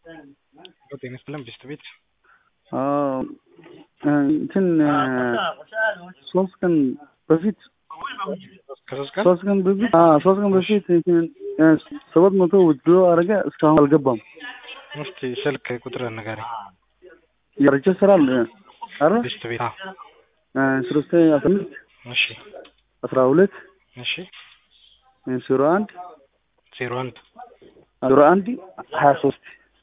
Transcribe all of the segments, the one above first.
ጤና ይስጥልን ብስት ቤት እንትን ሶስት ቀን በፊት ከሶስት ቀን ሶስት ቀን በፊት አዎ ሶስት ቀን በፊት እንትን ሰባት መቶ ውድሮ አረገ እስካሁን አልገባም። እስቲ ስልክ ቁጥር ንገረኝ። ያረጀ ስራል አረ ብስት ቤት አዎ። ሶስት አስራ አምስት እሺ አስራ ሁለት እሺ ዜሮ አንድ ዜሮ አንድ ዜሮ አንድ ሀያ ሶስት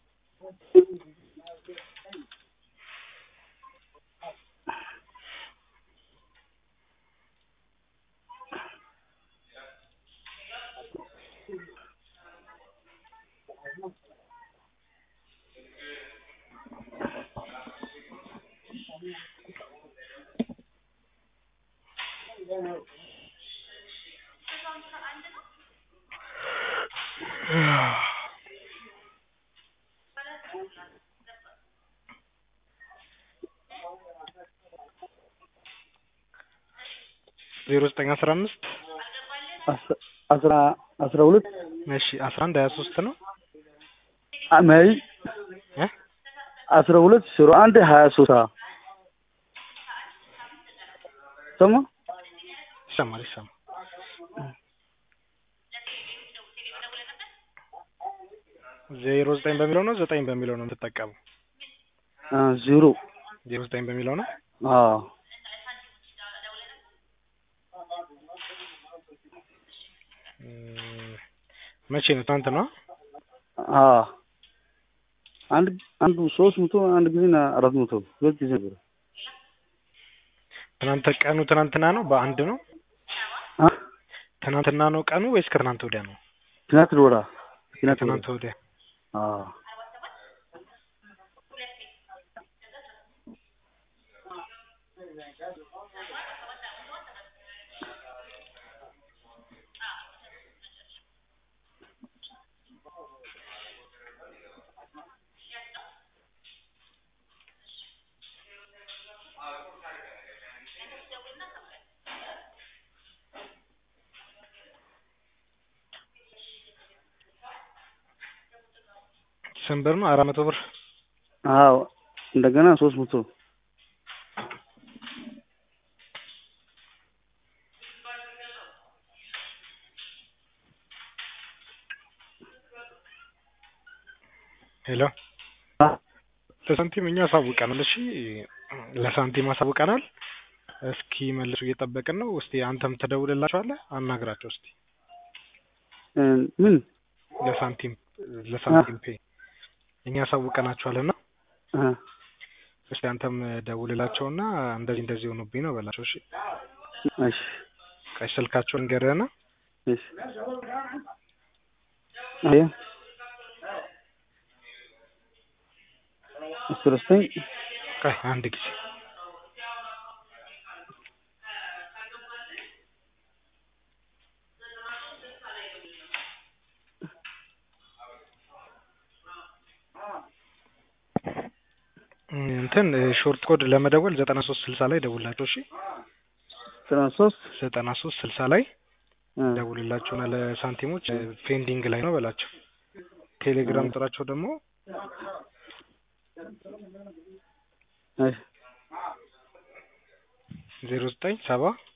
ዜሮ ዘጠኝ አስራ አምስት አስራ አስራ ሁለት እሺ አስራ አንድ ሀያ ሶስት ነው አማይ እ አስራ ሁለት ዜሮ አንድ ሀያ ሶስት ሰማ ይሰማል ይሰማል። ዜሮ ዘጠኝ በሚለው ነው ዘጠኝ በሚለው ነው የምትጠቀመው? ዜሮ ዜሮ ዘጠኝ በሚለው ነው። አዎ እም፣ መቼ ነው? ትናንት ነው። አዎ አንድ አንዱ ሶስት መቶ አንድ ጊዜ ና አራት መቶ ሁለት ጊዜ ነበር። ትናንት ቀኑ ትናንትና ነው። በአንድ ነው። አ ትናንትና ነው ቀኑ ወይስ ከትናንት ወዲያ ነው? ትናንት ወራ ትናንት ከትናንት ወዲያ። አዎ ስንት ብር ነው? አራት መቶ ብር። አዎ እንደገና ሶስት መቶ ሄሎ አ ለሳንቲም እኛ አሳውቀናል። እሺ ለሳንቲም አሳውቀናል። እስኪ መልሱ እየጠበቅን ነው። እስቲ አንተም ትደውልላቸዋለህ፣ አናግራቸው እስቲ እ ምን ለሳንቲም ለሳንቲም ፔ እኛ አሳውቀናቸዋልና አ እስቲ አንተም ደውልላቸውና እንደዚህ እንደዚህ ሆኖብኝ ነው በላቸው። እሺ እሺ ቀይ ስልካቸውን ንገረና እሺ አየ አስራ ዘጠኝ ቀይ አንድ ጊዜ እንትን ሾርት ኮድ ለመደወል ዘጠና ሶስት ስልሳ ላይ ደውላቸው። እሺ ዘጠና ሶስት ዘጠና ሶስት ስልሳ ላይ እ ደውልላቸውና ለሳንቲሞች ፔንዲንግ ላይ ነው በላቸው። ቴሌግራም ቁጥራቸው ደግሞ እሺ ዜሮ ዘጠኝ ሰባ